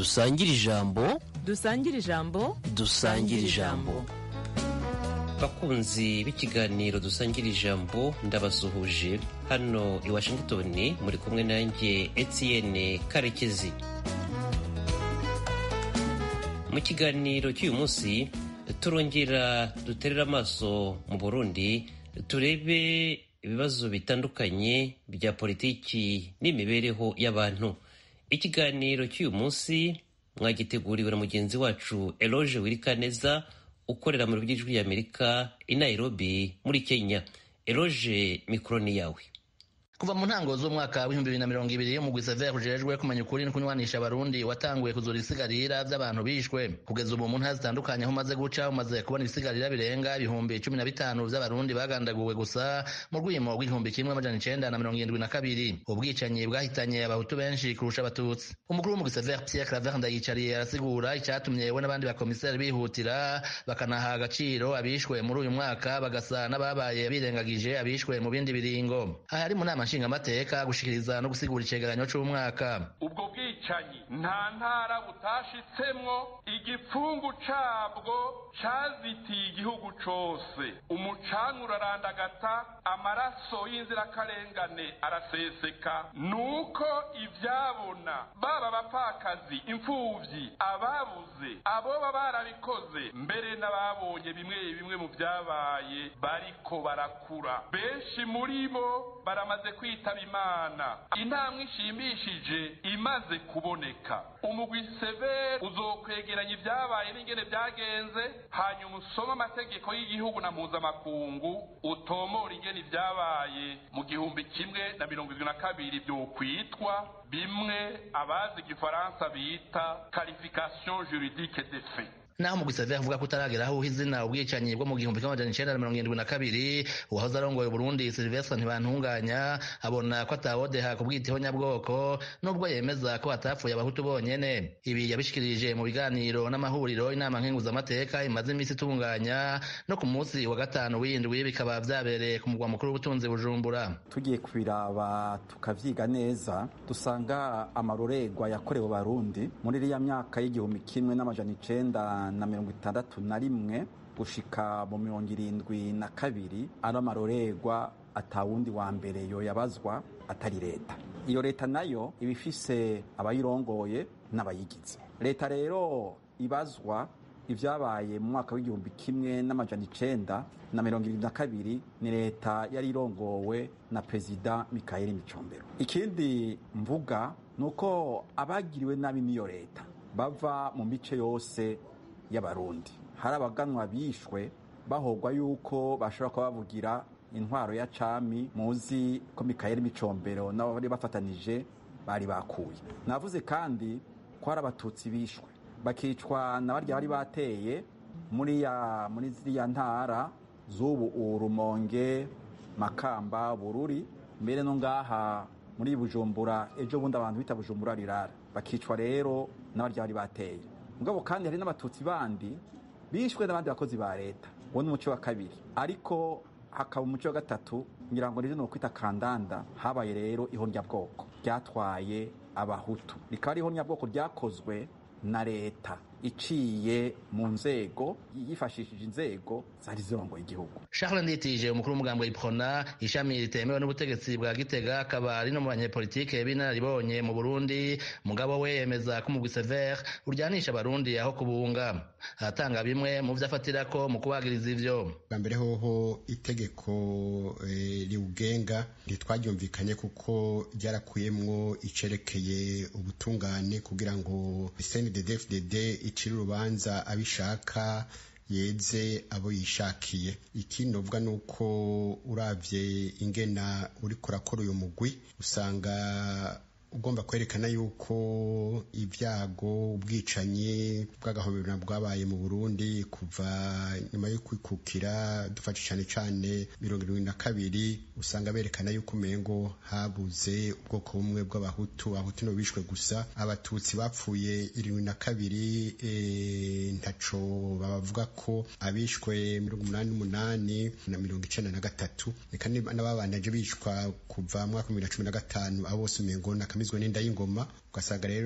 dusangire ijambo dusangire ijambo dusangire ijambo bakunzi b'ikiganiro dusangira ijambo ndabasuhuje hano i washington muri kumwe nanjye etienne karekezi mu kiganiro cy'uyu munsi turongera duterera amaso mu burundi turebe ibibazo bitandukanye bya politiki n'imibereho y'abantu ikiganiro cy'uyu munsi mwagiteguriwe na mugenzi wacu eloge wirikaneza ukorera mu by'ijwi y'amerika i nairobi muri kenya eloge mikoro ni yawe kuva mu ntango z'umwaka w'ibihumbi bibiri na mirongo ibiri umugwi severe ujejwe kumenya ukuri no kunywanisha abarundi watanguye kuzura ibisigarira by'abantu bishwe kugeza ubu mu ntara zitandukanye aho umaze guca umaze kubona ibisigarira birenga ibihumbi cumi na bitanu by'abarundi bagandaguwe gusa mu rwimo rw'igihumbi kimwe amajana icenda na mirongo irindwi na kabiri ubwicanyi bwahitanye abahutu benshi kurusha abatutsi umukuru w'umugwi severe pierre claver ndayicariye arasigura icyatumye we n'abandi bakomiseri bihutira bakanaha agaciro abishwe muri uyu mwaka bagasa n'ababaye birengagije abishwe mu bindi biringo aha ari mu nama nshingamateka gushikiriza no gusigura icegeranyo c'umwaka ubwo bwicanyi nta ntara butashitsemwo igipfungu cabwo cazitiye igihugu cose umucanga urarandagata amaraso y'inzirakarengane araseseka nuko ivyabona baba abapfakazi imfuvyi ababuze aboba barabikoze mbere n'ababonye bimwe bimwe mu vyabaye bariko barakura benshi muri bo baramaze kwitaba imana intambwe ishimishije imaze kuboneka umugwi severe uzokwegeranya ibyabaye n'ingene byagenze hanyuma usome amategeko y'igihugu na mpuzamakungu utomora ingene ibyabaye mu gihumbi kimwe na mirongo irindwi na kabiri byokwitwa bimwe abazi igifaransa bita qualification juridique des faits naho umugwi severe avuga ko utaragera aho uha izina ubwicanyi bwo mu gihumbi kimwe amajana icenda na mirongo irindwi na kabiri uwahoze arongoye uburundi silvestre ntibantunganya abona ko atawodeha kubwitaho nyabwoko nubwo yemeza ko hatapfuye abahutu bonyene ibi yabishikirije mu biganiro n'amahuriro inama nkenguzamateka imaze iminsi itunganya no ku munsi wa gatanu w'indwi bikaba vyabereye ku mugwa mukuru w'ubutunzi bujumbura tugiye kubiraba tukavyiga neza dusanga amarorerwa yakorewe abarundi muri iriya myaka y'igihumbi kimwe n'amajana icenda na mirongo itandatu na rimwe gushika mu mirongo irindwi na kabiri ari amarorerwa atawundi wa mbere yoyabazwa atari leta iyo leta nayo iba ifise abayirongoye n'abayigize leta rero ibazwa ibyabaye mu mwaka w'igihumbi kimwe n'amajana icenda na mirongo irindwi na kabiri ni leta yari irongowe na perezida mikayeli micombero ikindi mvuga ni uko abagiriwe nabi n'iyo leta bava mu mice yose y'abarundi hari abaganwa bishwe bahogwa yuko bashobora kuba bavugira intwaro ya cami muzi ko mikayeli micombero nabo bari bafatanije bari bakuye navuze kandi ko hari abatutsi bishwe bakicwa na barya bari bateye muri ya muri ziriya ntara z'ubu urumonge makamba bururi mbere no ngaha muri bujumbura ejo bundi abantu bita bujumbura rirara bakicwa rero n'abarya bari bateye mugabo kandi hari n'abatutsi bandi bishwe n'abandi bakozi ba leta uwo ni umuco wa kabiri ariko hakaba umuco wa gatatu ngira ngo rero ni ukwita kandanda habaye rero ihonyabwoko ryatwaye abahutu rikaba ari ihonyabwoko ryakozwe na leta iciye mu nzego yifashishije inzego zari zirongoye igihugu charles nditije umukuru w'umugambi iprona ishami ritemewe n'ubutegetsi bwa gitega akaba ari no mu banyepolitike b'inararibonye mu burundi mugabo we yemeza ko umugwi severe uryanisha abarundi aho kubunga aratanga bimwe mu vyo afatirako mu kubagiriza ivyo bwa mbere hoho itegeko e, riwugenga ntitwaryumvikanye kuko ryarakuyemwo icerekeye ubutungane kugira ngo cnddfdd icira urubanza abishaka yeze abo yishakiye ikindi uvuga ni uko urabye ingena uri kurakora uyu mugwi usanga ugomba kwerekana yuko ibyago ubwicanyi bw'agahobera bwabaye mu burundi kuva nyuma yo kwikukira dufashe cyane cyane mirongo irindwi na kabiri usanga berekana yuko umengo habuze ubwoko bumwe bw'abahutu abahutu nibo bishwe gusa abatutsi bapfuye irindwi na kabiri e, ntaco babavuga ko abishwe mirongo umunani n'umunani na mirongo icenda na gatatu reka n'ababanaje bishwa kuva mwaka bibiri na cumi na gatanu abo bose umengo na batamizwe n'inda y'ingoma ugasanga rero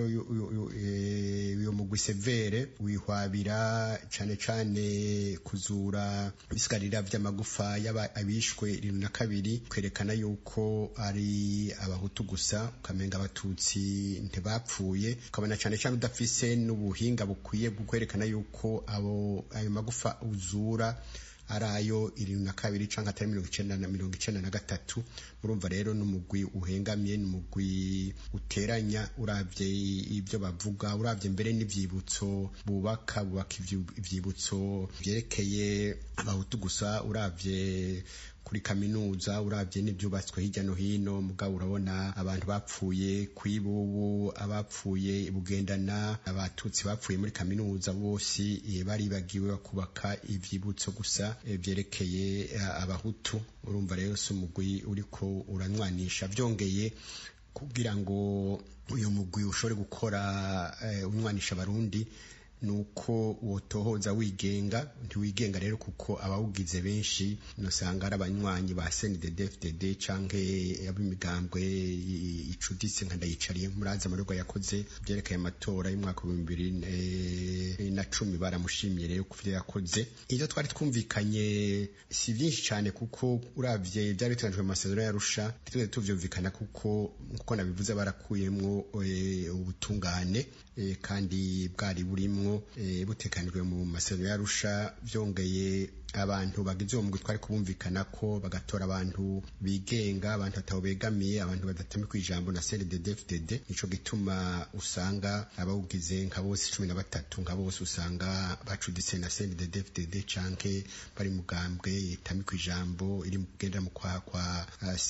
uyo mugwi severe wihwabira cane cane kuzura ibisigarira vy'amagufa y'abishwe irindwi na kabiri kwerekana yuko ari abahutu gusa ukamenga abatutsi ntibapfuye ukabona cane cane udafise n'ubuhinga bukwiye bwo kwerekana yuko abo ayo magufa uzura ari ayo irindwi na kabiri canke atari mirongo icenda na mirongo icenda na gatatu murumva rero n'umugwi uhengamye n'umugwi uteranya uravye ibyo bavuga uravye mbere n'ivyibutso bubaka bubaka ivyibutso vyerekeye abahutu gusa uravye kuri kaminuza uravye n'ivyubatswe hirya no hino mugabo urabona abantu bapfuye kwibubu abapfuye bugendana abatutsi bapfuye muri kaminuza bose baribagiwe bakubaka ivyibutso gusa vyerekeye abahutu urumva rero si umugwi uriko uranwanisha vyongeye kugira ngo uyu mugwi ushobore gukora unwanisha abarundi nuko wotohoza wigenga ntiwigenga rero kuko abawugize benshi nosanga ari abanywanyi ba CNDD-FDD canke ab'imigambwe icuditse nka ndayicariye murazi amarorwa yakoze byerekeye amatora y'umwaka w'ibihumbi bibiri na cumi baramushimye rero kuvyo yakoze ivyo twari twumvikanye si vyinshi cane kuko uravye vyari biteganyijwe mu masezerano yarusha ntitweze tuvyumvikana kuko nkuko nabivuze barakuyemwo ubutungane kandi bwari burimwo butekanijwe mu masezerano yarusha vyongeye abantu bagize uwo mugwi twari kubumvikana ko bagatora abantu bigenga abantu batabo begamiye abantu badatamika ijambo na CNDD-FDD nico gituma usanga abawugize nka bose cumi na batatu nka bose usanga bacuditse na CNDD-FDD canke bari mugambwe itamika ijambo iri kugendera mu kwa kwa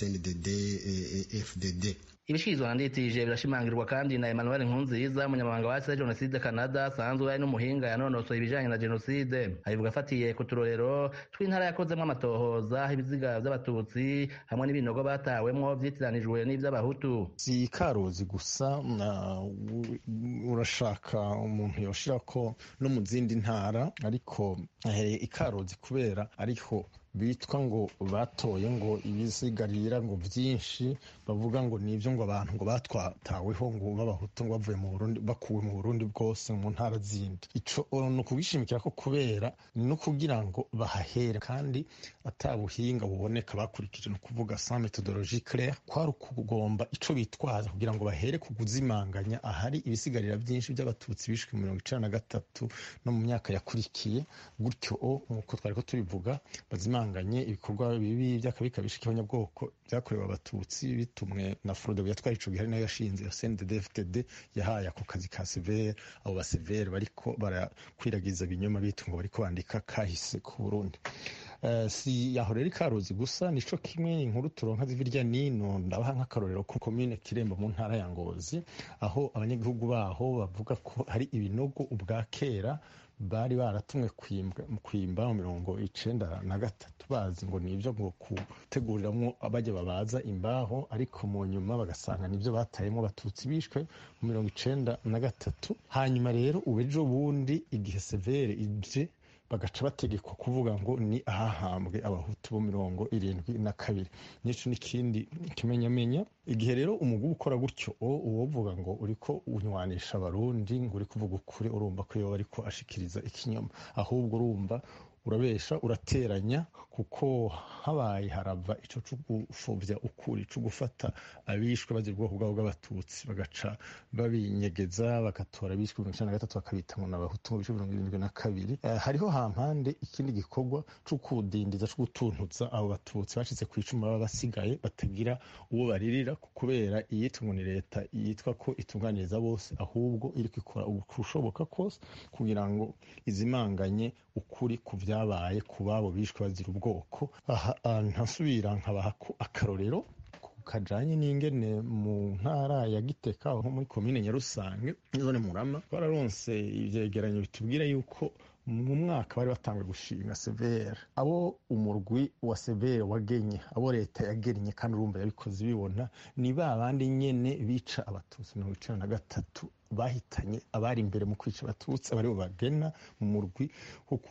CNDD-FDD ibishirizwa nditije birashimangirwa kandi na Emmanuel Nkunziza umunyamabanga wa Jenoside Canada asanzwe ari n'umuhinga yanonosoye ibijanye na jenoside abivuga afatiye ku turorero tw'intara yakozemwo amatohoza ibiziga vy'abatutsi hamwe n'ibinogo batawemwo vyitiranijwe n'ivy'abahutu si karozi gusa urashaka umuntu yoshirako no mu zindi ntara ariko ikarozi kubera ariho bitwa ngo batoye ngo ibisigarira ngo byinshi bavuga ngo nibyo ngo abantu ngo batwataweho ngo b'abahutu ngo bavuye mu Burundi bakuwe mu Burundi bwose mu ntara zindi ico ni ukubishimikira ko kubera no kugira ngo bahahere kandi atabuhinga buboneka bakurikije no kuvuga sans methodologie claire kwari ukugomba ico bitwaza kugira ngo bahere ku kuzimanganya ahari ibisigarira byinshi by'abatutsi bishwe mirongo icenda na gatatu no mu myaka yakurikiye gutyo nk'uko twari ko tubivuga bazimanga bahanganye ibikorwa bibi by'akabikabisha k'abanyabwoko byakorewe abatutsi bitumwe na Frodebu yatwaye ico gihe nayo yashinze ya CNDD-FDD yahaye ako kazi ka severe abo ba severe bariko barakwiragiza ibinyoma bitu ngo bariko bandika kahise ku Burundi Uh, si yaho rero ikaruzi gusa nico kimwe inkuru turonka zivirya nino ndabaha nk'akarorero ku komine kirembo mu ntara ya ngozi aho abanyagihugu baho bavuga ko hari ibinogo ubwa kera bari baratumwe kwimba mu mirongo icenda na gatatu bazi ngo nivyo ngo guteguriramwo bajya babaza imbaho ariko mu nyuma bagasanga nivyo batayemwo abatutsi bishwe mu mirongo icenda na gatatu hanyuma rero ubu ejo bundi igihe severe ije bagaca bategekwa kuvuga ngo ni ahahambwe abahutu bo mirongo irindwi na kabiri nico n'ikindi kimenyamenya igihe rero umugwi ukora gutyo uwovuga ngo uriko unywanisha abarundi ngo uri kuvuga ukuri urumva ko yoba ariko ashikiriza ikinyoma ahubwo urumva urabesha urateranya kuko habaye harava ico co gupfuvya ukuri co gufata abishwe bagira ubwoko bwabo bw'abatutsi bagaca babinyegeza bagatora abishwe mirongo icenda na gatatu bakabita ngo n'abahutu mu bice mirongo irindwi na kabiri uh, hariho hampande ikindi gikorwa co kudindiza co gutuntuza abo batutsi bashitse ku icumi baba basigaye batagira uwo baririra kubera iyitwa ngo ni leta yitwa ko itunganiriza bose ahubwo iriko ikora ubushoboka kose kugira ngo izimanganye ukuri ku vyabaye ku babo bishwe bazira ubwoko aha ntasubira nkabaha akarorero kajanye n'ingene mu ntara ya Giteka nko muri komine Nyarusange zone Murama twararonse ivyegeranyo bitubwira yuko mu mwaka bari batanguye gushinga severe abo umurwi wa severe wagenye abo leta yagennye kandi urumva yabikoze bibona ni ba bandi nyene bica abatutsi mirongo icenda na gatatu bahitanye abari imbere mu kwica abatutsi abaribo bagena mu murwi wo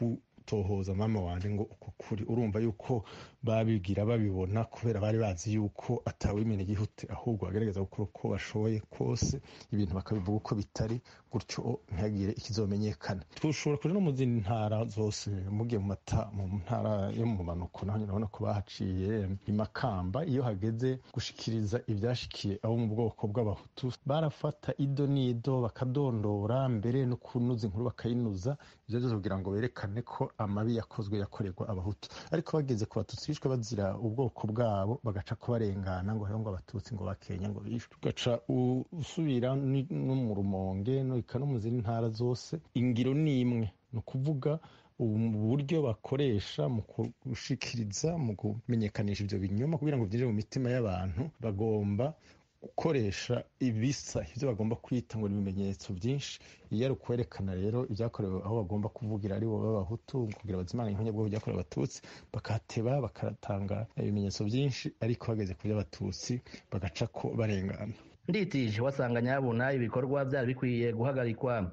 gutohoza mama wanje ngo uko kuri urumva yuko babigira babibona kubera bari bazi yuko atawimena igihute ahubwo bagerageza gukora uko bashoboye kose ibintu bakabivuga uko bitari gutyo ntihagire ikizomenyekana tushobora kuja no mu zindi ntara zose mugiye mu mata mu ntara yo mu manuko naho nyine urabona ko bahaciye imakamba iyo hageze gushikiriza ivyashikiye abo mu bwoko bw'abahutu barafata ido n'ido bakadondora mbere no kunuza inkuru bakayinuza ivyo vyose kugira ngo berekane ko amabi yakozwe yakorerwa abahutu ariko bageze ku batutsi bishwe bazira ubwoko bwabo bagaca ko barengana ngo hariho ngo abatutsi ngo bakenya ngo bishwe ugaca usubira no mu rumonge no ika no mu zindi ntara zose ingiro ni imwe ni ukuvuga uburyo bakoresha mu gushikiriza mu kumenyekanisha ivyo binyoma kugira ngo vyinjire mu mitima y'abantu bagomba gukoresha ibisa ivyo bagomba kwita ngo ni ibimenyetso vyinshi iyo ari ukwerekana rero ibyakorewe aho bagomba kuvugira ari bo b'abahutu kugira bazimana inkonya bwabo byakorewe abatutsi bakateba bakatanga ibimenyetso byinshi ariko bageze ku by'abatutsi bagaca ko barengana nditije wasanga nyabuna ibikorwa byari bikwiye guhagarikwa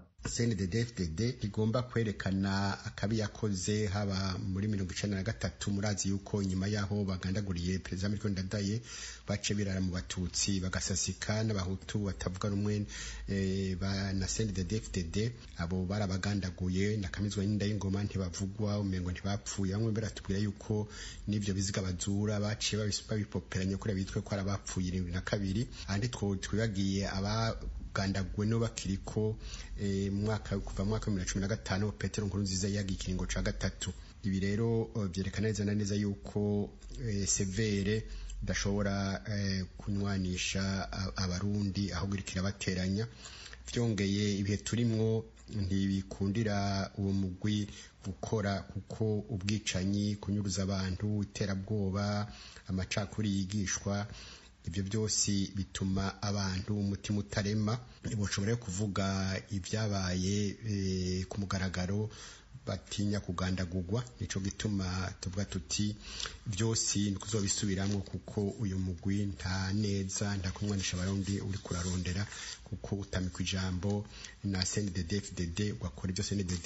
cndd igomba kwerekana akabi yakoze haba muri mirongo icenda na gatatu murazi yuko nyuma yaho bagandaguriye perezida miriko ndadaye bace birara mu batutsi bagasasika n'abahutu batavuga rumwe e, na cndd abo barabagandaguye nakamizwa n'inda y'ingoma ntibavugwa umengo ntibapfuye bamwe baratubwira yuko n'ivyo biziga bazura baciye babipoperanya kuri bitwe ko ari abapfuye irindwi na kabiri andi twibagiye aba gandaguwe no bakiriko e, mwaka kuva mwaka wa 2015 Petero Nkurunziza yagiye ikiringo ca gatatu ibi rero vyerekana neza na neza yuko e, severe dashobora e, kunywanisha abarundi ahubwo irikira bateranya vyongeye ibihe turimwo ntibikundira uwo mugwi gukora kuko ubwicanyi kunyuruza abantu iterabwoba amacakuri yigishwa ibyo byose bituma abantu umutima utarema bashobora kuvuga ibyabaye ku mugaragaro batinya kugandagurwa nico gituma tuvuga tuti byose ntituzobisubiramo kuko uyu mugwi nta neza nta kumwanisha abarundi uri kurarondera kuko utamikwa ijambo na CNDD-FDD wakora ibyo CNDD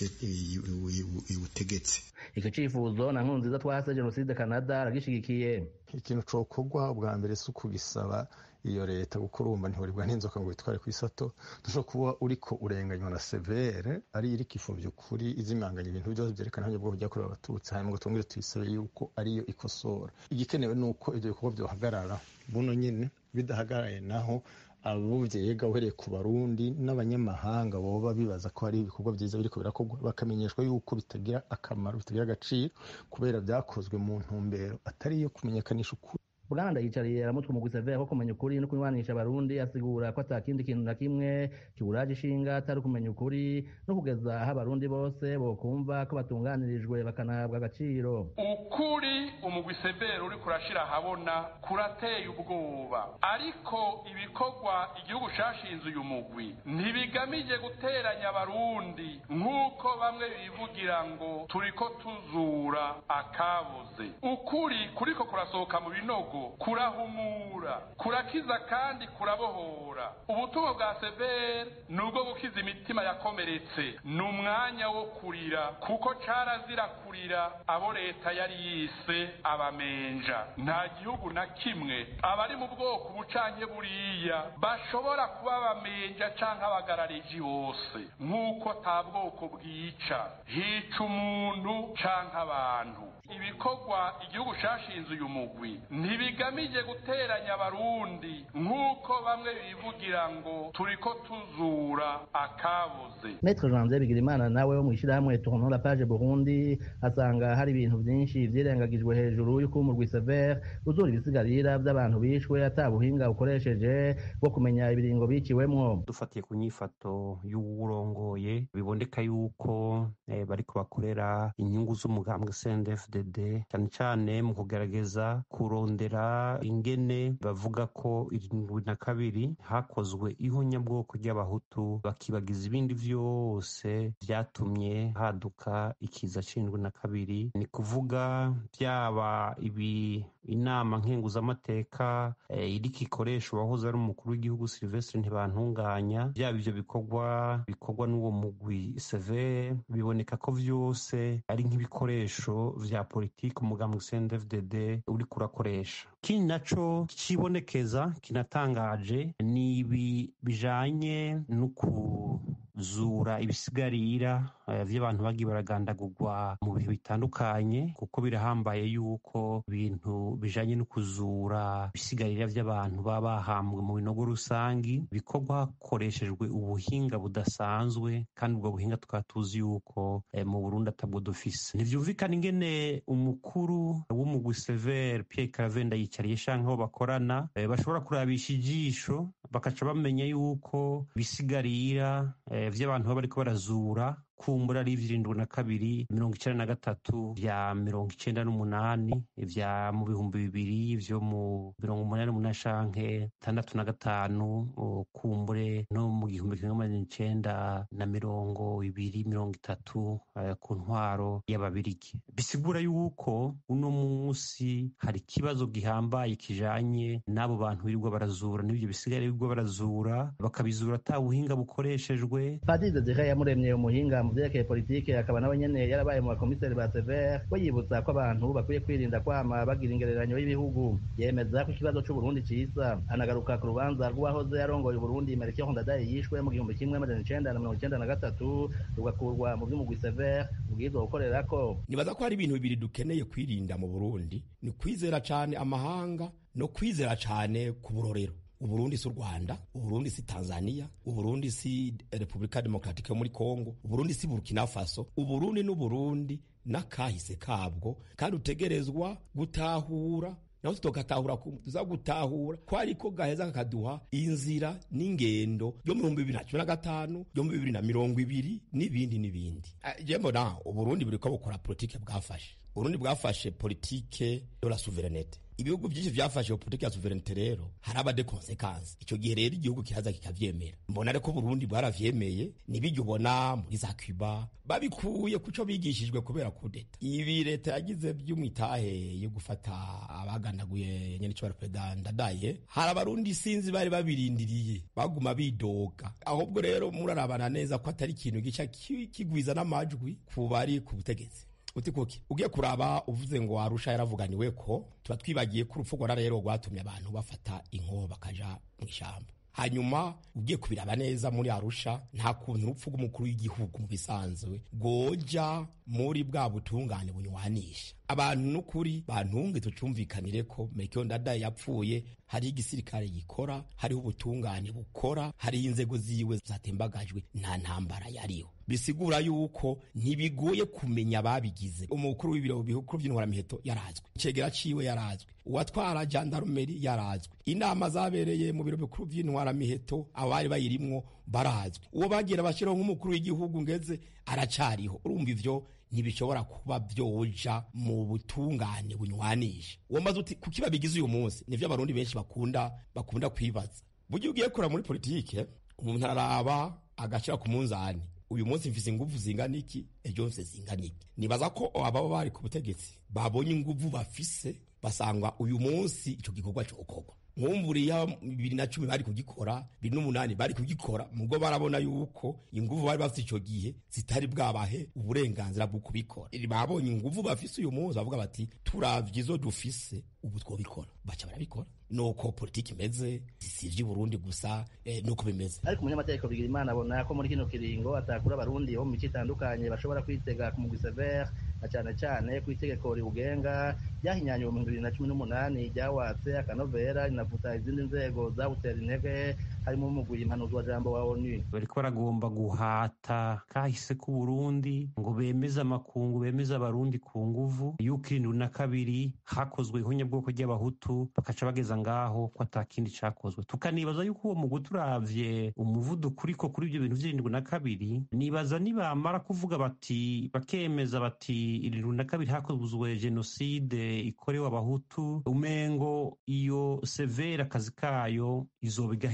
iwutegetse icyo cyifuzo na nkunziza twase jenoside canada aragishigikiye ikintu cokorwa bwa mbere si ukugisaba iyo leta kuko urumva ntihurirwa n'inzoka ngo witware ku isato dushobora kuba uriko urenganywa na severe ari iri kifuvye ukuri izimanganya ibintu byose vyerekana aho bwo byakorewe abatutsi hanyuma ngo twongere tuyisabe yuko ariyo ikosora igikenewe ni uko ivyo bikorwa vyohagarara buno nyene bidahagaraye naho abo vyega uhereye ku barundi n'abanyamahanga boba bibaza ko hari ibikorwa vyiza biriko birakorwa bakamenyeshwa yuko bitagira akamaro bitagira agaciro kubera vyakozwe mu ntumbero atari iyo kumenyekanisha ukuri Buganda yicariye aramutwe mu gusevera ko kumenya ukuri no kunywanisha abarundi asigura ko atakindi kintu na kimwe kiburaje ishinga atari kumenya ukuri no kugeza aho abarundi bose bokumva ko batunganirijwe bakanahabwa agaciro ukuri umugwi severe uri kurashira ahabona kurateye ubwoba ariko ibikorwa igihugu cashinze uyu mugwi ntibigamije guteranya abarundi nk'uko bamwe bivugira ngo turiko tuzura akabuze ukuri kuriko kurasohoka mu binogo kurahumura kurakiza kandi kurabohora ubutumwa bwa severe ni ubwo gukiza imitima yakomeretse ni umwanya wo kurira kuko carazira kurira abo leta yari yise abamenja nta gihugu na kimwe abari mu bwoko bucanke buriya bashobora kuba abamenja canke abagarariji bose nk'uko ta bwoko bwica hica umuntu canke abantu ibikorwa igihugu cashinze uyu mugwi ntibigamije guteranya abarundi nk'uko bamwe bivugira ngo turiko tuzura akabuze Maître Janvier Bigirimana nawe wo mwishirahamwe Tournons la page Burundi asanga hari ibintu vyinshi vyirengagijwe hejuru y'uko umurwi Sever uzura ibisigarira vy'abantu bishwe ata buhinga ukoresheje bwo kumenya ibiringo biciwemwo dufatiye ku nyifato y'uwurongoye biboneka yuko eh, bariko bakorera inyungu z'umugambwe CNDD-FDD cyane cyane mu kugerageza kurondera ingene bavuga ko irindwi na kabiri hakozwe ihonyabwoko ry'abahutu bakibagiza ibindi vyose vyatumye haduka ikiza c'indwi na kabiri ni kuvuga byaba ibi inama nkenguzamateka eh, iriko ikoresha uwahoze ari umukuru w'igihugu Sylvestre Ntibantunganya byaba ivyo bikorwa bikorwa n'uwo mugwi severe biboneka ko vyose ari nk'ibikoresho vya politiki umugambwe CNDD-FDD uriko urakoresha ikindi naco kibonekeza kinatangaje ni ibi bijanye no kuzura ibisigarira uh, vy'abantu bagiye baragandagurwa mu bihe bitandukanye kuko birahambaye yuko ibintu bijanye no kuzura ibisigarira vy'abantu baba bahambwe mu binogo rusangi bikorwa hakoreshejwe ubuhinga budasanzwe kandi ubwo buhinga tukaba tuzi yuko eh, mu Burundi atabwo dufise ntivyumvikana ingene umukuru w'umugwi Sever Pierre Caravenda yicariye shanke aho bakorana eh, bashobora kurabisha ijisho bakaca bamenya yuko ibisigarira eh, vy'abantu baba bariko barazura kumbura ari ivy'irindwi na kabiri mirongo icenda na gatatu vya mirongo icenda n'umunani vya mu bihumbi bibiri vyo mu mirongo umunani n'umunani shanke tandatu na gatanu kumbure no mu gihumbi kimwe amajana icenda na mirongo ibiri mirongo itatu uh, ku ntwaro y'ababirigi bisigura yuko uno munsi hari ikibazo gihambaye kijanye n'abo bantu birirwa barazura n'ivyo bisigare birirwa barazura bakabizura ata buhinga bukoreshejwe padiri desire yamuremye umuhinga mu vyerekeye politike akaba nawe nyene yarabaye mu bakomiseri ba sever we yibutsa ko abantu bakwiye kwirinda kwama bagira ingereranyo y'ibihugu yemeza ko ikibazo c'uburundi ciza anagaruka ku rubanza rw'uwahoze yarongoye uburundi melchior ndadaye yishwe mu gihumbi kimwe amajana icenda na mirongo icenda na gatatu rugakurwa mu vy'umugwi sever ubwirizwa gukorerako nibaza ko hari ibintu bibiri dukeneye kwirinda mu burundi ni kwizera cane amahanga no kwizera cane ku burorero uburundi si u rwanda uburundi si tanzania uburundi si repubulika demokratike yo muri kongo uburundi si burkina faso uburundi n'uburundi n'akahise kabwo kandi utegerezwa gutahura naho tutogatahura tuza gutahura ko ariko gaheza kakaduha inzira n'ingendo yo mu bihumbi bibiri na cumi na gatanu yo mu bibiri na mirongo ibiri n'ibindi n'ibindi je mbona uburundi buriko bukora politike bwafashe uburundi bwafashe politike de la souverenete ibihugu byinshi byafashe iyo politiki ya sovereignite rero haraba de consequence icyo gihe rero igihugu kiraza kikavyemera mbona reko Burundi bwaravyemeye nibijya ubona muri za Cuba babikuye kuco bigishijwe kubera kudeta ibi leta yagize by'umwitahe yo gufata abaganaguye nyene cyo perezida ndadaye hari abarundi sinzi bari babirindiriye baguma bidoga ahubwo rero murarabana neza ko atari ikintu gica kigwiza n'amajwi ku bari ku butegetsi uti kuki ugiye kuraba uvuze ngo arusha yaravuganiwe ko tuba twibagiye ko urupfu rwara rero rwatumye abantu bafata inkoho bakaja mu ishyamba hanyuma ugiye kubiraba neza muri arusha nta kuntu urupfu rw'umukuru w'igihugu mu bisanzwe rwoja muri bwa butungane bunywanisha abantu n'ukuri bantunge tucumvikanire ko Melchior Ndadaye yapfuye hariho igisirikare gikora hariho ubutungane bukora hariho inzego ziwe zatembagajwe nta ntambara yariho bisigura yuko ntibigoye kumenya ababigize umukuru w'ibiro bikuru by'intwaramiheto yarazwe icegera ciwe yarazwe uwatwara jandarumeri yarazwe inama zabereye mu biro bikuru by'intwaramiheto abari bayirimwo barazwe uwo bagira bashyiraho nk'umukuru w'igihugu ngeze aracariho urumva ivyo ntibishobora kuba vyoja mu butungane bunywanisha uwo maze uti kuki babigize uyu munsi nivyo abarundi benshi bakunda bakunda kwibaza burya ugiye kura muri politike umuntu araraba agashira ku munzani uyu munsi mfise inguvu zingana iki ejo mfise zingana iki nibaza ko ababa bari ku butegetsi babonye inguvu bafise basanga uyu munsi ico gikorwa cokorwa nkumburiya bibiri na cumi bari kugikora bibiri n'umunani bari kugikora mugo barabona yuko inguvu bari bafite ico gihe zitari bwabahe uburenganzira bwo kubikora babonye inguvu bafise uyu munsi bavuga bati turavye izo dufise ubu twobikora baca barabikora nuko politiki imeze sivyo Burundi gusa eh, nuko bimeze ariko umunyamategeko bigira imana abona ko muri kino kiringo atakura abarundi bo mu mico itandukanye bashobora kwitega ku mugwi sever na cane cane ku itegeko riwugenga ryahinyanywe mu bibiri na cumi n'umunani ryawatse akanovera rinavuta izindi nzego zawutera intege harimo umugwi impanuzwa jambo wa onu bariko baragomba guhata kahise ku Burundi ngo bemeze amakungu bemeze abarundi ku nguvu yuko irindwi na kabiri hakozwe ihonyabwoko ry'abahutu bakaca bageza ngaho ko atakindi cakozwe tukanibaza yuko uwo mugwi turavye umuvuduko uriko kuri ivyo bintu vy'irindwi na kabiri nibaza nibamara kuvuga bati bakemeza bati irindwi na kabiri hakozwe jenoside ikorewe abahutu umengo iyo severa akazi kayo izoba igahejeje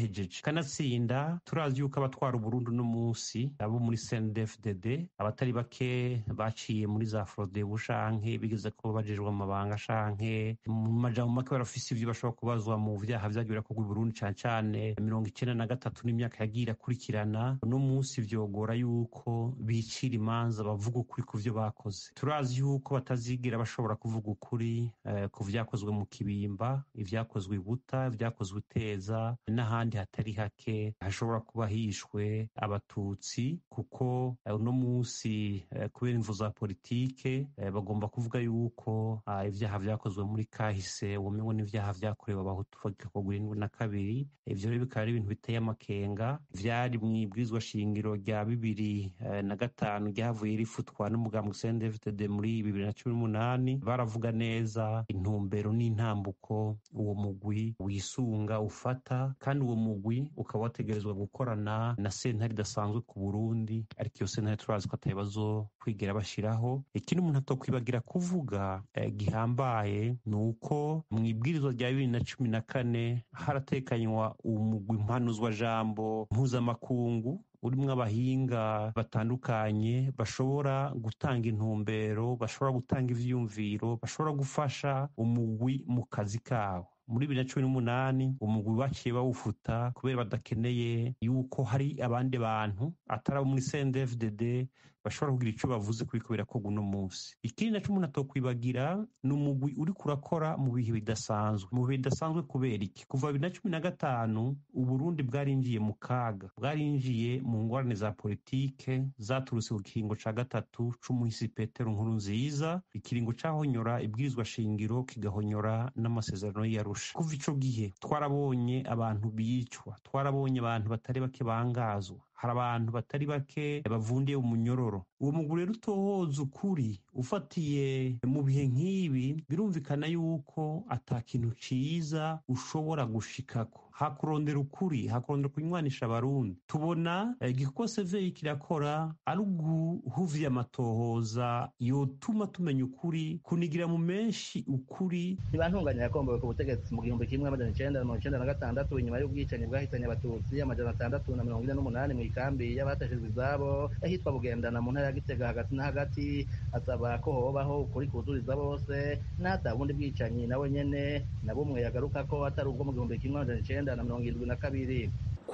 kanatsinda turazi yuko abatwara uburundi uno munsi abo muri cndfdd abatari bake baciye muri za frodebu shanke bigeze kuba bajejwe amabanga shanke mu majambo make barafise ivyo bashobora kubazwa mu vyaha vyagiye birakorwa i burundi cane cane mirongo icenda na gatatu n'imyaka yagiye irakurikirana uno munsi vyogora yuko bicira imanza bavuga ukuri ku vyo bakoze turazi yuko batazigera bashobora kuvuga ukuri eh, ku vyakozwe mu kibimba ivyakozwe i buta ivyakozwe iteza n'ahandi hatari hake hashobora kuba hishwe abatutsi kuko eh, uno munsi eh, kubera imvu za politike eh, bagomba kuvuga yuko ah, ivyaha vyakozwe muri kahise womengo n'ivyaha vyakorewe abahutu bagakorwa irindwi na kabiri ivyo rero bikaba ari ibintu biteye amakenga vyari mw'ibwirizwa shingiro rya bibiri eh, na gatanu ryavuye rifutwa n'umugambwe CNDD-FDD muri bibiri na cumi n'umunani baravuga neza intumbero n'intambuko uwo mugwi wisunga ufata kandi uwo mugwi ukaba wategerezwa gukorana na sentare idasanzwe ku burundi ariko iyo sentare turazi ko atari bazokwigera bashiraho ikindi umuntu atokwibagira kuvuga eh, gihambaye ni uko mw'ibwirizwa rya bibiri na cumi na kane haratekanywa umugwi mpanuzwajambo mpuzamakungu urimwo abahinga batandukanye bashobora gutanga intumbero bashobora gutanga ivyiyumviro bashobora gufasha umugwi mu kazi kawo muri bibiri na cumi n'umunani umugwi baciye bawufuta kubera badakeneye yuko hari abandi bantu atari abo muri cndfdd bashobora kugira ico bavuze kubiko birakorwa uno munsi ikindi naco umuntu atokwibagira ni umugwi uriko urakora mu bihe bidasanzwe mu bihe bidasanzwe kubera iki kuva bibiri na cumi na gatanu uburundi bwarinjiye mu kaga bwarinjiye mu ngorane za politike zaturutse ku kiringo ca gatatu c'umuhisi petero nkuru nziza ikiringo cahonyora ibwirizwa shingiro kigahonyora n'amasezerano y'arusha kuva ico gihe twarabonye abantu bicwa twarabonye abantu batari bake bangazwa hari abantu batari bake bavundiye umunyororo uwo mugwi rero utohoza ukuri ufatiye mu bihe nk'ibi birumvikana yuko ata kintu ciza ushobora gushikako hakurondera ukuri hakurondera kunywanisha abarundi tubona igikorwa severi kirakora ari uguhuvya amatohoza yotuma tumenya ukuri kunigira mu menshi ukuri ntibantunganya yakombowe ku butegetsi mu gihumbi kimwe amajana icenda na mirongo icenda na gatandatu inyuma y'ubwicanyi bwahitanye abatutsi amajana atandatu na mirongo ine n'umunani mw'ikambi y'abateshejwe izabo ahitwa bugendana mu ntara ya gitega hagati na hagati asaba ko hobaho ukuri kuzuriza bose n'ata bundi bwicanyi nawe nyene na bumwe yagaruka ko atari ubwo mu gihumbi kimwe amajana icenda na mirongo irindwi na kabiri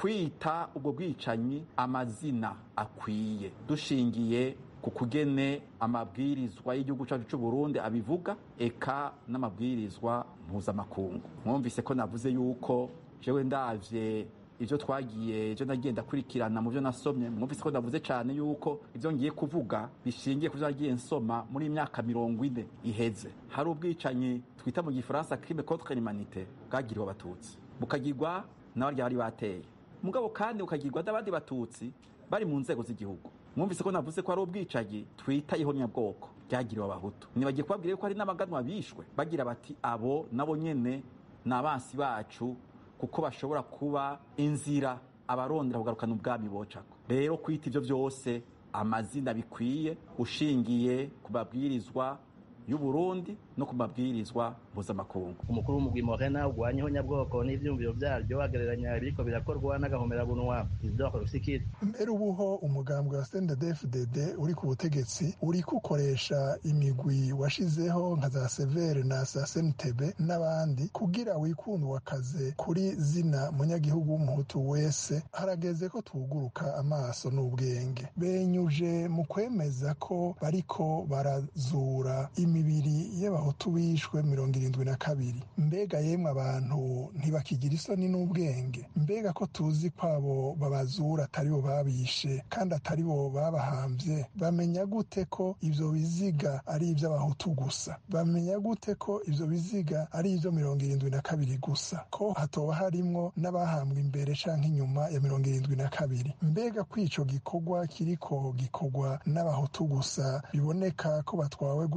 kwita ubwo bwicanyi amazina akwiye dushingiye ku kugene amabwirizwa y'igihugu cyacu cy'u Burundi abivuga eka n'amabwirizwa mpuzamakungu mwumvise ko navuze yuko jewe ndavye ivyo twagiye ivyo nagiye ndakurikirana mu vyo nasomye mwumvise ko ndavuze cane yuko ivyo ngiye kuvuga bishingiye ku vyo nagiye nsoma muri imyaka mirongo ine iheze hari ubwicanyi twita mu gifaransa crime contre l'humanité bwagiriwe abatutsi bukagirwa n'abarya bari bateye mugabo kandi bukagirwa n'abandi batutsi bari mu nzego z'igihugu mwumvise ko navuze ko hari ubwicanyi twita ihonyabwoko ryagiriwe abahutu nibagiye kubabwira yuko hari n'abaganwa bishwe bagira bati abo nabo nyene ni abansi bacu kuko bashobora kuba inzira abarondera kugarukana ubwami bocako rero kwita ivyo vyose amazina bikwiye ushingiye ku mabwirizwa y'uburundi no ku mabwirizwa mpuzamakungu umukuru w'umugwi morena ugwanya ihonyabwoko n'ivyumviro vyaryo agereranya ibiriko birakorwa n'agahomerabunwa ivyakora usikiri mbere ubuho umugambwe wa CNDD-FDD uri ku butegetsi uriko ukoresha imigwi washizeho nka za severe na za senitebe n'abandi kugira wikundwa akaze kuri zina munyagihugu w'umuhutu wese harageze ko tuguruka amaso n'ubwenge benyuje mu kwemeza ko bariko barazura imibiri y'abahutu bishwe mirongo irindwi na kabiri mbega yemwe abantu ntibakigira isoni n'ubwenge mbega ko tuzi ko abo babazura atari bo babishe kandi atari bo babahambye bamenya gute ko ivyo biziga ari ivy'abahutu gusa bamenya gute ko ivyo biziga ari ivyo mirongo irindwi na kabiri gusa ko hatoba harimwo n'abahambwe imbere canke inyuma ya mirongo irindwi na kabiri mbega ko ico gikorwa kiriko gikorwa n'abahutu gusa biboneka ko batwawe gusa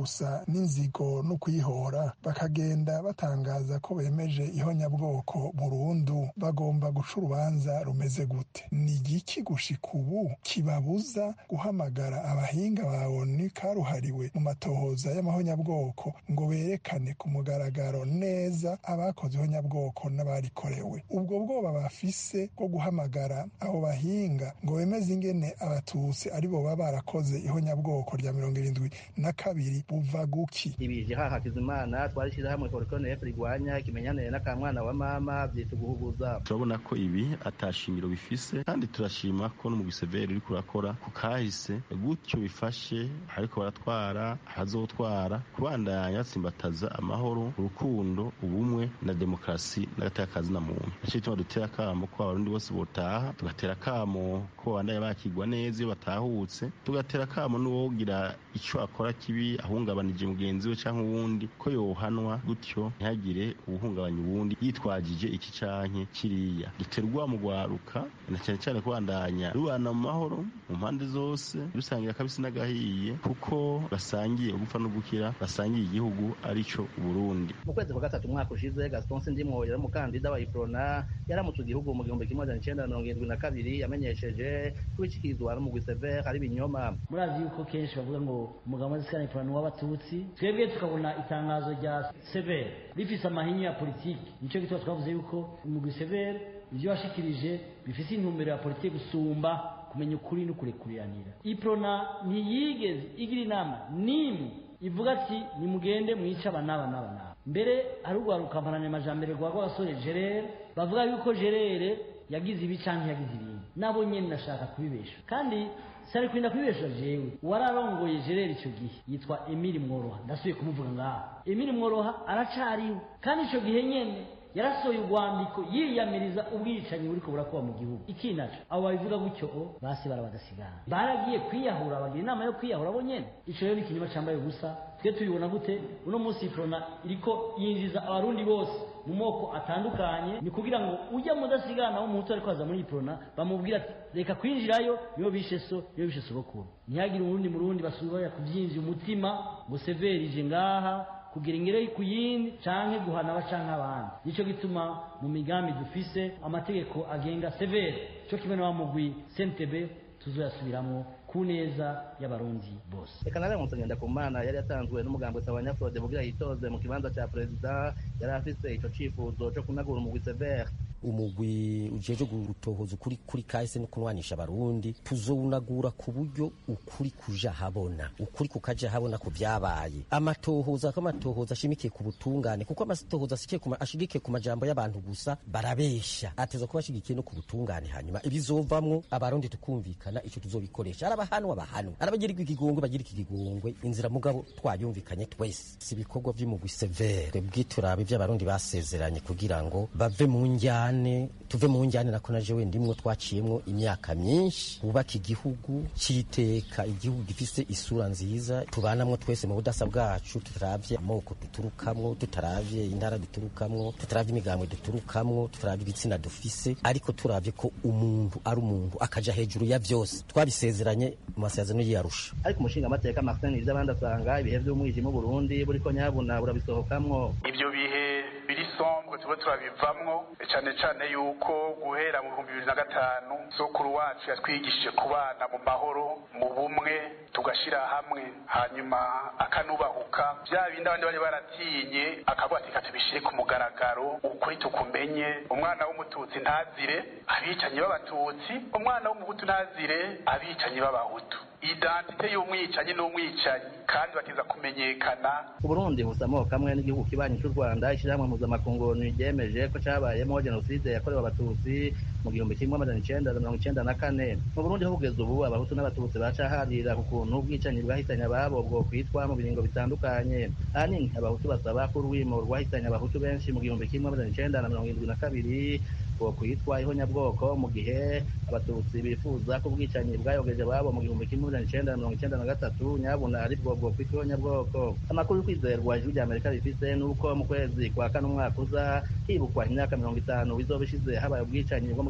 n'inzigo no kuyihora bakagenda batangaza ko bemeje ihonyabwoko burundu bagomba guca urubanza rumeze gute ni igiki gushika ubu kibabuza guhamagara abahinga ba onu karuhariwe mu matohoza y'amahonyabwoko ngo berekane ku mugaragaro neza abakoze ihonyabwoko n'abarikorewe ubwo bwoba bafise bwo guhamagara abo bahinga ngo bemeze ingene abatutsi ari bo baba barakoze ihonyabwoko rya mirongo irindwi na kabiri buva guki ibije haha Hakizimana twarishyize hamwe Forconef rigwanya ikimenyanire n'akamwana wa mama byita guhuguza turabona ko ibi atashingiro bifise kandi turashima ko no mu giseveri uri kurakora ku kahise gutyo bifashe ariko baratwara abazotwara kubandanya batsimbataza amahoro urukundo ubumwe na demokarasi n'agatakazi na muntu nicyo gituma dutera akamo ko abarundi bose botaha tugatera akamo ko babandanya bakigwa neza iyo batahutse tugatera akamo n'uwogira icyo akora kibi ahungabanije mugenzi we cyangwa uwundi ko yohanwa gutyo ntihagire uwuhungabanya uwundi yitwagije iki canke kiriya duterwa mu gwaruka na cyane cyane kubandanya rubana mu mahoro mu mpande zose rusangira akabisi n'agahiye kuko basangiye gupfa no gukira basangiye igihugu arico Burundi mu kwezi kwa gatatu umwaka ushize Gaston Sindimwo yari umukandida wa Iprona yaramutse igihugu mu gihumbi kimwe majana icenda mirongo irindwi na kabiri yamenyesheje ko ikikirizwa n'umugwi Sever ari ibinyoma murazi yuko kenshi bavuga ngo umugabo w'azisikana Iprona w'abatutsi twebwe tukabona itangazo rya Sever rifise amahinyu ya politiki nico gituma twavuze yuko umugwi Sever ivyo washikirije bifise intumbero ya politiki gusumba kumenya ukuri no kurekuriranira iprona ntiyigeze igira inama n'imwe ivuga ati nimugende mwice aba n'aba n'aba n'aba mbere hari urwaruka mpananyamajambere rwa rw'abasore gerere bavuga yuko gerere yagize ibi canke yagize ibindi nabo nyene nashaka kubibesha kandi sari kurinda kubibesha jewe wararongoye gerere ico gihe yitwa emili mworoha ndasubiye kumuvuga ngaha emili mworoha aracariwe kandi ico gihe nyene yarasohoye urwandiko yiyamiriza ubwicanyi buriko burakuba mu gihugu iki naco abo babivuga gutyo o basi barabadasigana baragiye kwiyahura bagira inama yo kwiyahura bo nyene ico rero ni ikinyoma cambaye ubusa twe tubibona gute uno munsi iprona iriko yinjiza abarundi bose mu moko atandukanye ni kugira ngo ujya mudasigana wo muhutu ariko aza muri iprona bamubwira ati reka kwinjirayo niyo bishe so niyo bishe sogokuru ntihagire urundi murundi basubira kuvyinjira umutima ngo severije ngaha kugira ingere ku yindi canke guhana abacanke abandi nico gituma mu migambi dufise amategeko agenga severe co kimwe na wa mugwi sentebe tuzoyasubiramwo ku neza y'abarundi bose reka nare musagenda ku mana yari yatanzwe n'umugambi wa nyafrode kugira yitoze mu kibanza ca perezida yari afise ico cifuzo co kunagura umugwi severe umugwi ujeje gutohoza ukuri kuri kahise no kunwanisha abarundi tuzowunagura ku buryo ukuri kuja habona ukuri kukaja habona ku vyabaye amatohoza ko amatohoza ashimikiye ku butungane kuko amatohoza ashigikiye ku majambo y'abantu gusa barabesha ateza kuba ashigikiye no ku butungane hanyuma ibizovamwo abarundi tukumvikana ico tuzobikoresha arabahanwa bahanwa arabagirirwa ikigongwe bagira ikigongwe inzira mugabo twayumvikanye twese si ibikorwa vy'umugwi severe bwiturabe vy'abarundi basezeranye kugira ngo bave mu njyana njyane tuve mu njyane nako naje we ndimwo twaciyemwo imyaka myinshi bubaka igihugu citeka igihugu gifise isura nziza tubanamwo twese mu budasa bwacu tutaravye amoko duturukamwo tutaravye intara duturukamwo tutaravye imigambwe duturukamwo tutaravye ibitsina dufise ariko turavye ko umuntu ari umuntu akaja hejuru ya vyose twabisezeranye mu masezerano y'iyarusha ariko umushinga amateka Martin ivy'abandi asanga ibihe vy'umwijima mu Burundi buriko nyabuna burabisohokamwo ivyo bihe biri sombwe tuba turabivamwo cane cane yuko guhera mu bihumbi bibiri na gatanu sokuru wacu yatwigishije kubana mu mahoro mu bumwe tugashira hamwe hanyuma akanubahuka vya bindi abandi bari baratinye akavuga ati katubishire ku mugaragaro ukuri tukumenye umwana w'umututsi ntazire abicanyi b'abatutsi umwana w'umuhutu ntazire abicanyi b'abahutu identite y'umwicanyi n'umwicanyi kandi bakiza kumenyekana uburundi busa amoko amwe n'igihugu kibanyi cy'u rwanda ishyirahamwe mpuzamakungu ryemeje ko cyabayemo jenoside yakorewe abatutsi mu gihumbi kimwe amajana icenda na mirongo icenda na kane mu burundi ho kugeza ubu abahutu n'abatutsi bacaharira ku kuntu ubwicanyi bwahitanye ababo bwo kwitwa mu biringo bitandukanye ahanini abahutu basaba ko urwimo rwahitanye abahutu benshi mu gihumbi kimwe amajana icenda na mirongo irindwi na kabiri bwo kwitwa ihonyabwoko mu gihe abatutsi bifuza ko ubwicanyi bwayogeje ababo mu gihumbi kimwe amajana icenda na mirongo icenda na gatatu nyabuna ari bwo bwo kwitwa ihonyabwoko amakuru yo kwizerwa ijwi rya amerika rifise ni uko mu kwezi kwa kane umwaka uza hibukwa imyaka mirongo itanu bizoba ishize habaye ubwicanyi bwo mu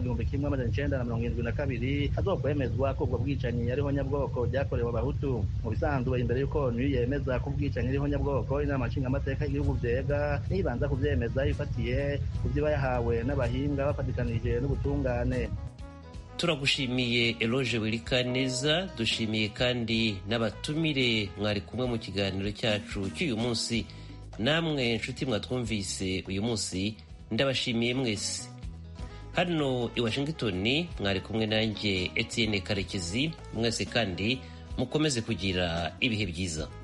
gihumbi kimwe amajana icenda na mirongo irindwi na kabiri hazokwemezwa ko ubwo bwicanyi ariho nyabwoko ryakorewe abahutu mu bisanzwe imbere y'uko onu yemeza ko ubwicanyi ariho nyabwoko inama nshingamateka y'igihugu vyega nibanza kuvyemeza ifatiye ku vyo yahawe n'abahinga bafatikanije n'ubutungane turagushimiye eloge wirikaneza dushimiye kandi n'abatumire mwari kumwe mu kiganiro cyacu cy'uyu munsi namwe nshuti mwatwumvise uyu munsi ndabashimiye mwese hano i washington mwari kumwe nanjye etienne karekezi mwese kandi mukomeze kugira ibihe byiza